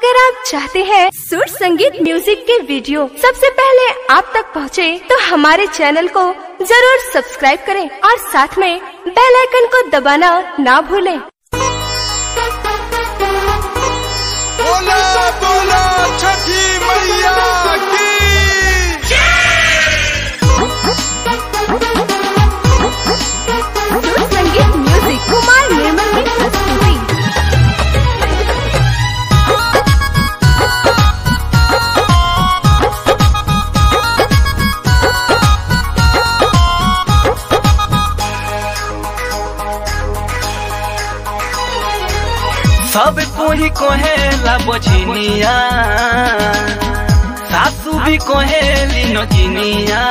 अगर आप चाहते हैं सुर संगीत म्यूजिक के वीडियो सबसे पहले आप तक पहुंचे, तो हमारे चैनल को जरूर सब्सक्राइब करें और साथ में बेल आइकन को दबाना ना भूलें। बोला बोला छठी मैया की सुर संगीत म्यूजिक कुमार निर्मल की प्रस्तुति सब कोई कोहेला बझिनिया सासू भी कोहेली नगिनिया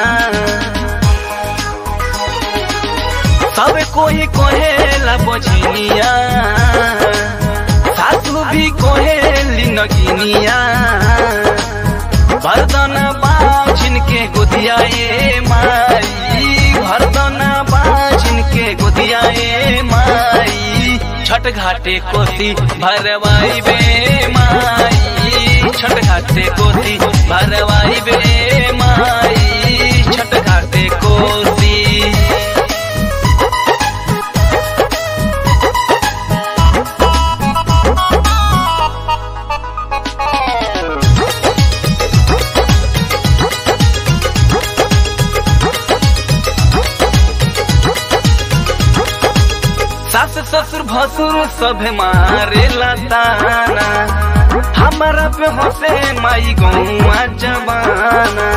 सब कोई कोहेला बझिनिया सासू भी कोहेली नगिनिया भरदन बाझिन के गोदिया ए माई भरदन बाझिन के गोदिया ए माई छठ घाटे कोसी भरवाई बे माई छठ घाटे कोसी भरवाई बे माई छठ घाटे कोसी सास ससुर भसुर सब मारे लताना हमारा पे हंसे माई गौआ जबाना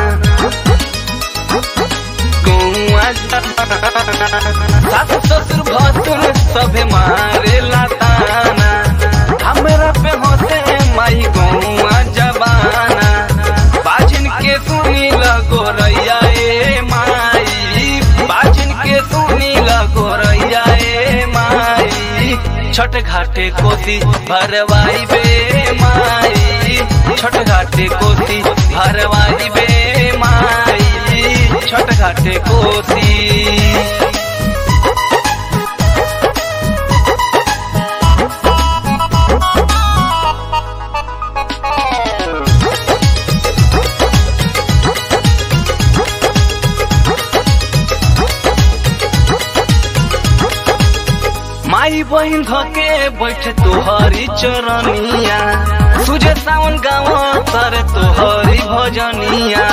गौआ जबाना सास ससुर भसुर सब मारे लताना हमारा पे हंसे माई गौआ जबाना बाजिन के सुनी लगो रैया ए माई बाजिन के सुनी लगो रैया ए माई छठ घाटे कोसी भरवाई बे माई छठ घाटे कोसी भरवाई बे माई छठ घाटे कोसी माई बहिन धके बैठ तोहरी चरनिया तुझे सावन गाँव तर तोहरी भजनिया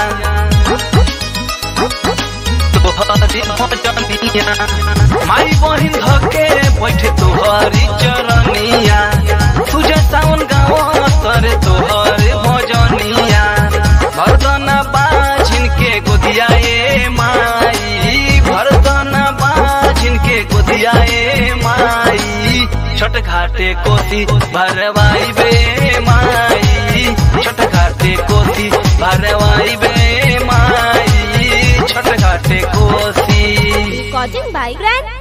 तोहरी भजनिया माई बहिन धके बैठ तोहरी चरनिया तुझे सावन गाँव तर तोहरी भजनिया भरदना बाझिन के गोदिया ए माई भरदना बाझिन के गोदिया ए माई छठ घाटे कोसी भरवाई बे माई छठ घाटे कोसी भरवाई बे माई छठ घाटे कोसी रिकॉर्डिंग बाय ग्रैंड